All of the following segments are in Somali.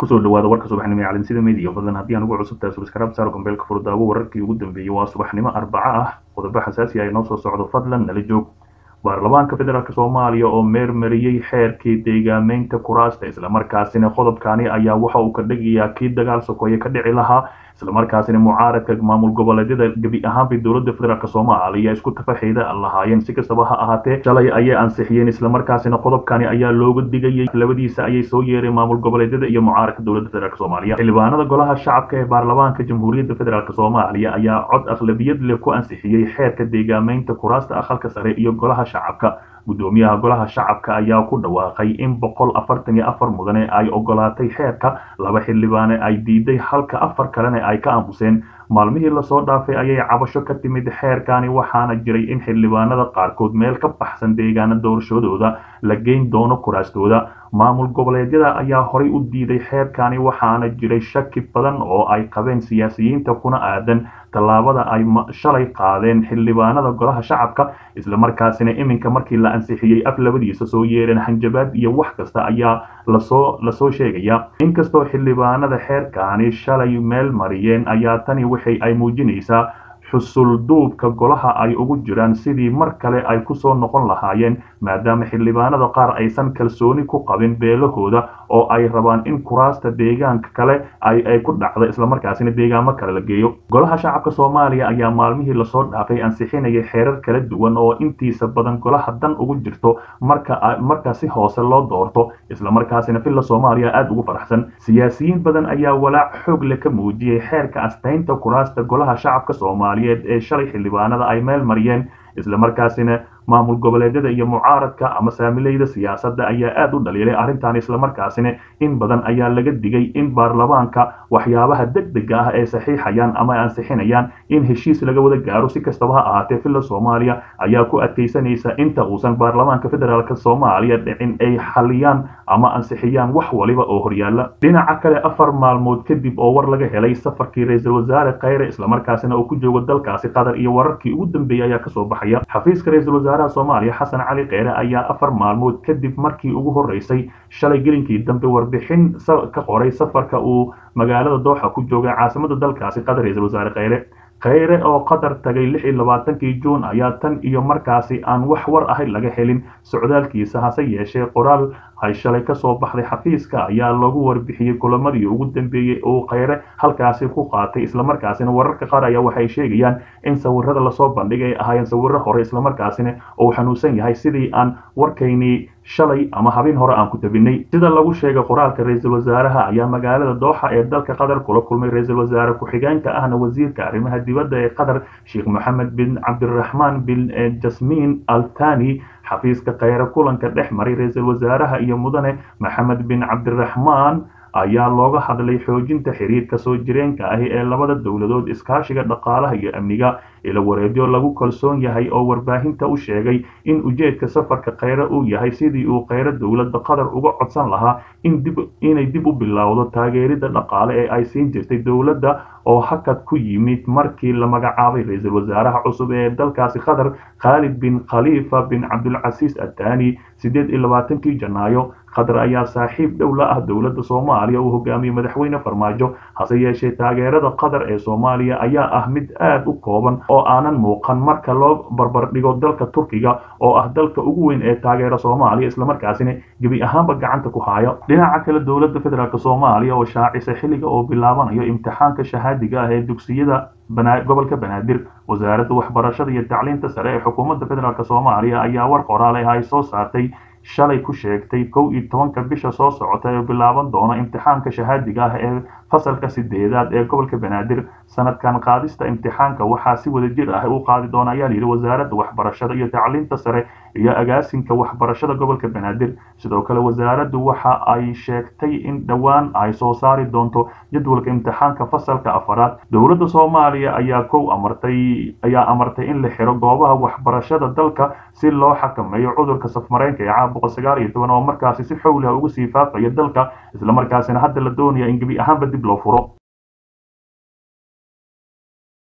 kusoo dhawaada warka subaxnimo ee calansida media fadlan haddii aan ugu cusubtahay subscribe saaro gambeelka furdaawo wararkii ugu dambeeyey waa subaxnimo arbaco ah qodobo xasaasi ah inoo soo socdo fadlan nala joog baarlamaanka federaalk soomaaliya oo meermariyey xeerkii deegaameynta kuraasta islamarkaasina qodobkani ayaa waxa uu ka dhigayaa kii dagaal sokoeye ka dhici lahaa islamarkaasina mucaaradka maamul goboleedyada gebi ahaanbay dowlada federaalk soomaaliya isku tafaxeeda lahaayeen si kastaba ha ahaatee shalay ayay ansixiyeen islamarkaasina qodobkani ayaa looga digayay labadiisa ayay soo yeereen maamul goboleedyada iyo mucaaradka dowlada federaalk soomaaliya xildhibaanada golaha shacabka ee baarlamaanka jamhuuriyadda federaalk soomaaliya ayaa cod akhlabiyad leh ku ansixiyey xeerka deegaameynta kuraasta aqalka sare iyo golaha shacabka gudoomiyaha golaha shacabka ayaa ku dhawaaqay in boqol afartan iyo afar mudane ay ogolaatay xeerka laba xildhibaane ay diiday halka afar kalena ay ka aamuseen maalmihii lasoo dhaafay ayay cabasho ka timid xeerkani waxaana jiray in xildhibaanada qaarkood meel ka baxsan deegaana doorashadooda la geyn doono kuraastooda maamul goboleedyada ayaa horay u diiday xeerkani waxaana jiray shaki badan oo ay qabeen siyaasiyiinta kuna aadan tallaabada ay shalay qaadeen xildhibaanada golaha shacabka islamarkaasina iminka markii la ansixiyey af labadiisa soo yeereen hanjabaad iyo wax kasta ayaa lasoo lasoo sheegaya inkastoo xildhibaanada xeerkani shalay meel mariyeen ayaa tani waxay ay muujinaysaa xusul duubka golaha ay ugu jiraan sidii mar kale ay kusoo noqon lahaayeen maadaama xildhibaanada qaar aysan kalsooni ku qabin beelahooda oo ay rabaan in kuraasta deegaanka kale ay ku dhacda islamarkaasina deegaamo kale la geeyo golaha shacabka soomaaliya ayaa maalmihii lasoo dhaafay ansixinayay xeerar kala duwan oo intiisa badan golaha dan ugu jirto marka marka si hoose loo doorto islamarkaasina villa soomaaliya aada ugu faraxsan siyaasiyiin badan ayaa walaac xoog leh ka muujiyey xeerka astaynta kuraasta golaha shacabka soomaaliyeed ee shalay xildhibaanada ay meel mariyeen islamarkaasina maamul goboleedyada iyo mucaaradka ama saamileyda siyaasadda ayaa aada u dhaliilay arrintan islamarkaasina in badan ayaa laga digay in baarlamaanka waxyaabaha degdega ah ee saxiixayaan ama ansixinayaan in heshiis laga wada gaaro si kastaba ha ahaatee villa soomaaliya ayaa ku adkaysanaysa inta uusan baarlamaanka federaalk soomaaliya dhicin ay xaliyaan ama ansixiyaan wax waliba oo horyaala dhinaca kale afar maalmood kadib oo war laga helay safarkii ra-iisul wasaare khayre islamarkaasina uu ku joogo dalkaasi qatar iyo wararkii ugu dambeeyey ayaa kasoo baxaya xafiiska ra-isul wasaare soomaaliya xasan cali kheyre ayaa afar maalmood kadib markii ugu horeysay shalay gelinkii dambe warbixin ka qoray safarka uu magaalada dooxa ku joogay caasimada dalkaasi qatar ra-isul wasaare kheyre kheyre oo qatar tagay lix iyo labaatankii juun ayaa tan iyo markaasi aan wax war ahay laga helin socdaalkiisa hase yeeshee qoraal ay shalay kasoo baxday xafiiska ayaa lagu warbixiyey kulamadii ugu dambeeyey oo kheyre halkaasi ku qaatay islamarkaasina wararka qaar ayaa waxay sheegayaan in sawirada lasoo bandhigay ay ahaayeen sawiro hore islamarkaasina uu xanuunsan yahay sidii aan warkaynii shalay ama habeen hore aan ku tabinay sida lagu sheegay qoraalka ra-iisul wasaaraha ayaa magaalada dooxa ee dalka qatar kula kulmay ra-iisul wasaare ku-xigeenka ahna wasiirka arrimaha dibadda ee qatar sheekh moxamed bin cabdiraxmaan bin jasmiin altani xafiiska kheyre kulanka dhex maray ra-iisul wasaaraha iyo mudane maxamed bin cabdiraxmaan ayaa looga hadlay xoojinta xiriirka soo jireenka ahi ee labada dowladood iskaashiga dhaqaalaha iyo amniga ila wareedyo lagu kalsoon yahay oo warbaahinta u sheegay in ujeedka safarka kheyre uu yahay sidii uu kheyre dowladda qatar uga codsan lahaa inay dib u bilowdo taageerida dhaqaale ee ay siin jirtay dowladda oo hakad ku yimid markii la magacaabay ra-iisul wasaaraha cusub ee dalkaasi qatar khaalid bin khaliifa bin cabdulcasiis atani sideed iyo labaatankii janaayo qatar ayaa saaxiib dhow la ah dowladda soomaaliya uu hogaamiyey madaxweyne farmaajo hase yeeshee taageerada qatar ee soomaaliya ayaa ah mid aada u kooban oo aanan muuqan marka loo barbardhigo dalka turkiga oo ah dalka ugu weyn ee taageera soomaaliya islamarkaasina gebi ahaanba gacanta ku haayo dhinaca kale dowladda federaalk soomaaliya oo shaacisa xilliga oo bilaabanayo imtixaanka shahaadiga ah ee dugsiyada gobolka banaadir wasaaradda waxbarashada iyo tacliinta sare ee xukuumadda federaalk soomaaliya ayaa war qoraale ah ay soo saartay shalay ku sheegtay kow iyo tobanka bisha soo socota ee bilaaban doona imtixaanka shahaadiga ah ee fasalka sideedaad ee gobolka banaadir sanadkan qaadista imtixaanka waxaa si wada jir ah u qaadi doona ayaa layidhi wasaaradda waxbarashada iyo tacliinta sare iyo agaasinka waxbarashada gobolka banaadir sidoo kale wasaaraddu waxa ay sheegtay in dhowaan ay soo saari doonto jadwalka imtixaanka fasalka afaraad dowladda soomaaliya ayaa kow amartay ayaa amartay in la xiro goobaha waxbarashada dalka si loo xakameeyo cudurka safmareenka ee caabuqa sagaal iyo toban oo markaasi si xowliha ugu sii faafaya dalka islamarkaasina hadda la doonaya in gebi ahaanba dib loo furo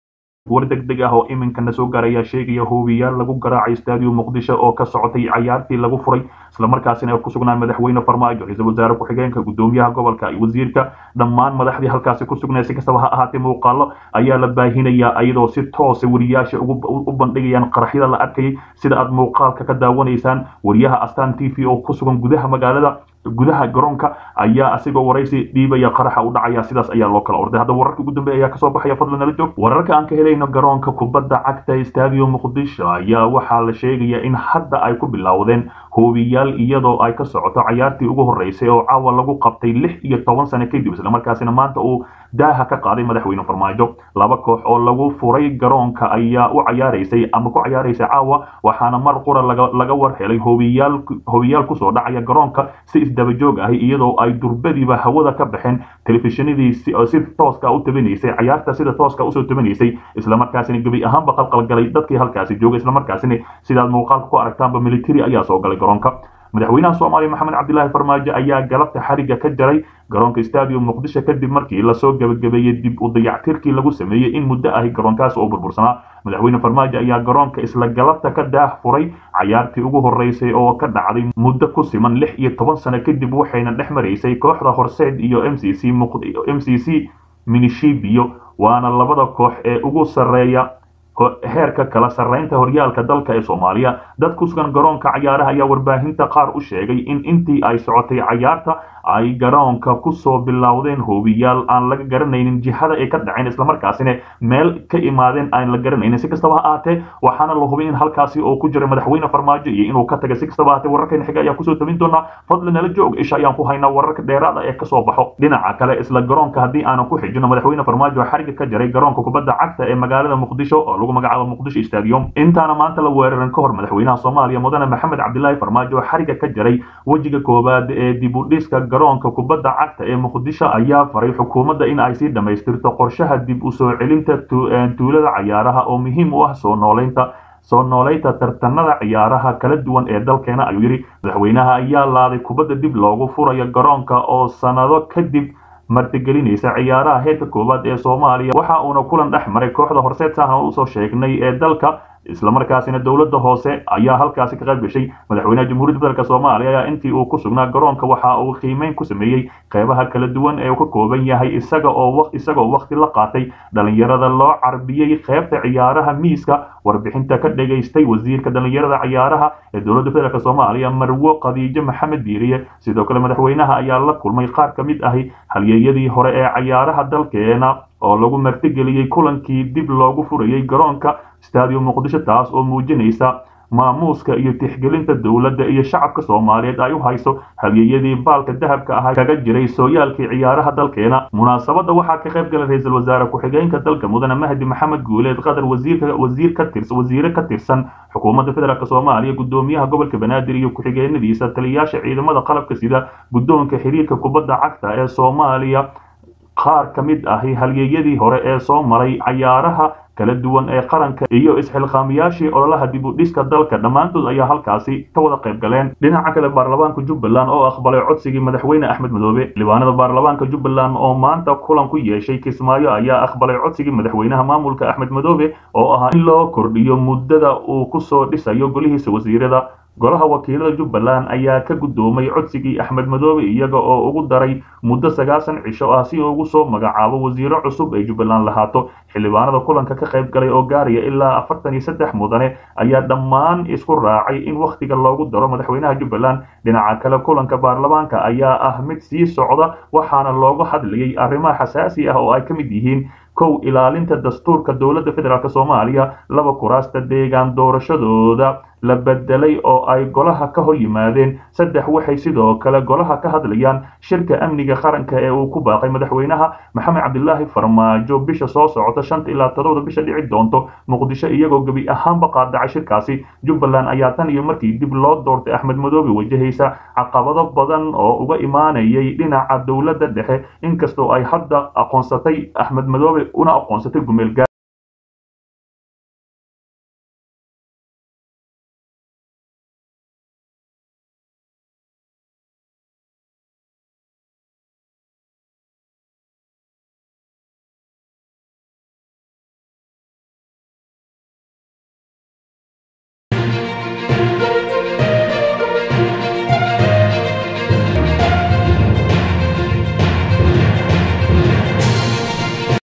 war deg deg ah oo iminkana soo gaaraya sheegaya hoobiyaal lagu garaacay stadium muqdisho oo ka socotay cayaartii lagu furay islamarkaasina ku sugnaa madaxweyne farmaajo ra-iisul wasaare ku-xigeenka gudoomiyaha gobolka iyo wasiirka dhammaan madaxdii halkaasi ku sugnay si kastaba ha ahaatee muuqaalo ayaa la baahinayaa iyadoo si toosa wariyaasha u bandhigayaan qaraxyada la arkayay sida aad muuqaalka ka daawanaysaan wariyaha astan t v oo ku sugan gudaha magaalada gudaha garoonka ayaa asigoo waraysi dhiibaya qaraxa u dhacaya sidaas ayaa loo kala orday hadda wararka ugu dambeeya ayaa kasoo baxaya fadlan nala joog wararka aan ka helayno garoonka kubadda cagta stadium muqdisho ayaa waxaa la sheegaya in hadda ay ku bilowdeen hoobiyaal iyadoo ay ka socoto cayaartii ugu horeysay oo caawa lagu qabtay lix iyo toban sano kadib islamarkaasina maanta uu daaha ka qaaday madaxweyne farmaajo laba koox oo lagu furay garoonka ayaa u cayaaraysay ama ku cayaaraysay caawa waxaana mar qura laga war helay hoobiyaal hoobiyaal kusoo dhacaya garoonka si isdabajoog ahi iyadoo ay durbadiiba hawada ka baxeen telefishinadii si tooska u tabanaysay cayaarta sida tooska usoo tabanaysay islamarkaasina gebi ahaanba qalqalgalay dadkii halkaasi joogay islamarkaasina sidaad muuqaalka ku aragtaanba military ayaa soo galay garoonka madaxweynaha soomaaliya maxamed cabdilaahi farmaajo ayaa galabta xariga ka jaray garoonka stadium muqdisho kadib markii lasoo gebagabeeyey dib u dayactirkii lagu sameeyey in muddo ahi garoonkaas oo burbursanaa madaxweyne farmaajo ayaa garoonka isla galabta ka daah furay cayaartii ugu horeysay oo ka dhacday muddo ku siman lix iyo toban sano kadib waxayna dhex maraysay kooxda horseed iyo m c c m c c minishibio waana labada koox ee ugu sarreeya heerka kala sarreynta horyaalka dalka ee soomaaliya dad ku sugan garoonka cayaaraha ayaa warbaahinta qaar u sheegay in intii ay socotay cayaarta ay garoonka kusoo bilowdeen hoobiyaal aan laga garanaynin jihada ay ka dhaceen islamarkaasina meel ka imaadeen aan la garanaynin si kastaba ha ahaatee waxaana la hubay in halkaasi oo ku jira madaxweyne farmaajo iyo inuu ka tagay si kastaba ahaatee wararkeena xiga ayaa kusoo tabin doonaa fadlan nala joog isha ayaan ku haynaa wararka dheeraada ee kasoo baxo dhinaca kale isla garoonka haddii aanan ku xijino madaxweyne farmaajo xariga ka jaray garoonka kubadda cagta ee magaalada muqdisho oo lagu magacaabo muqdisho stadium intaana maanta la weeraran ka hor madaxweynaha soomaaliya mudane maxamed cabdilaahi farmaajo xariga ka jaray wejiga koowaad ee dib u dhiska garoonka kubadda cagta ee muqdisho ayaa faray xukuumadda in ay sii dhammaystirto qorshaha dib u soo celinta tuulada cayaaraha oo muhiim u ah soo nooleynta soo nooleynta tartanada ciyaaraha kala duwan ee dalkeena ayuu yidhi madaxweynaha ayaa laaday kubadda dib loogu furayo garoonka oo sanado kadib martigelinaysa ciyaaraha heerka koowaad ee soomaaliya waxa uuna kulan dhex maray kooxda horseed sahna usoo sheegnay ee dalka islamarkaasina dowladda hoose ayaa halkaasi ka qayb gashay madaxweynaha jamhuuriyadda federaalk soomaaliya ayaa intii uu ku sugnaa garoonka waxa uu qiimeyn ku sameeyey qeybaha kala duwan ee uu ka kooban yahay isaga oo isagoo waqti la qaatay dhalinyarada loo carbiyey qeybta ciyaaraha miiska warbixinta ka dhagaystay wasiirka dhalinyarada ciyaaraha ee dowladda federaalk soomaaliya marwo khadiijo maxamed diiriye sidoo kale madaxweynaha ayaa la kulmay qaar ka mid ahi halyeeyadii hore ee ciyaaraha dalkeena oo lagu martigeliyey kulankii dib loogu furayey garoonka stadium muqdisho taas oo muujinaysa maamuuska iyo tixgelinta dowladda iyo shacabka soomaaliyeed ay u hayso halyeeyadii baalka dahabka ahaa kaga jiray sooyaalkii ciyaaraha dalkeena munaasabadda waxaa ka qayb galay ra-iisul wasaare ku-xigeenka dalka mudane mahdi maxamed guuleed qadar wasiirka wasiir ka tirsan wasiire ka tirsan xukuumadda federaalk soomaaliya gudoomiyaha gobolka banaadir iyo ku-xigeenadiisa taliyayaasha ciidamada qalabka sida guddoonka xiriirka kubadda cagta ee soomaaliya qaar ka mid ahi halyeeyadii hore ee soo maray cayaaraha kala duwan ee qaranka iyo isxilqaamiyaashii ololaha dib u dhiska dalka dhammaantood ayaa halkaasi ka wada qayb galeen dhinaca kale baarlamaanka jubbaland oo aqbalay codsigii madaxweyne axmed madoobe xildhibaanada baarlamaanka jubbaland oo maanta kulan ku yeeshay kismaayo ayaa aqbalay codsigii madaxweynaha maamulka axmed madoobe oo ahaa in loo kordhiyo muddada uu kusoo dhisayo golihiisa wasiirada golaha wakiilada jubbaland ayaa ka guddoomay codsigii axmed madoobe iyaga oo ugu daray muddo sagaasan cisho ah si ugu soo magacaabo wasiiro cusub ay jubbaland lahaato xildhibaanada kulanka ka qayb galay oo gaaraya ilaa afartan iyo saddex mudane ayaa dhammaan isku raacay in wakhtiga loogu daro madaxweynaha jubbaland dhinaca kale kulanka baarlamaanka ayaa ah mid sii socda waxaana looga hadlayay arrimaha xasaasi ah oo ay ka mid yihiin kow ilaalinta dastuurka dowladda federaalk soomaaliya laba kuraasta deegaan doorashadooda la bedelay oo ay golaha ka hor yimaadeen saddex waxay sidoo kale golaha ka hadlayaan shirka amniga qaranka ee uu ku baaqay madaxweynaha maxamed cabdilaahi farmaajo bisha soo socota shanta ilaa todobada bisha dhici doonto muqdisho iyagoo gebi ahaanba qaadacay shirkaasi jubbaland ayaa tan iyo markii dib loo doortay axmed madoobe wajahaysa caqabado badan oo uga imaanayay dhinaca dowladda dhexe inkastoo ay hadda aqoonsatay axmed madoobe una aqoonsatay gumeel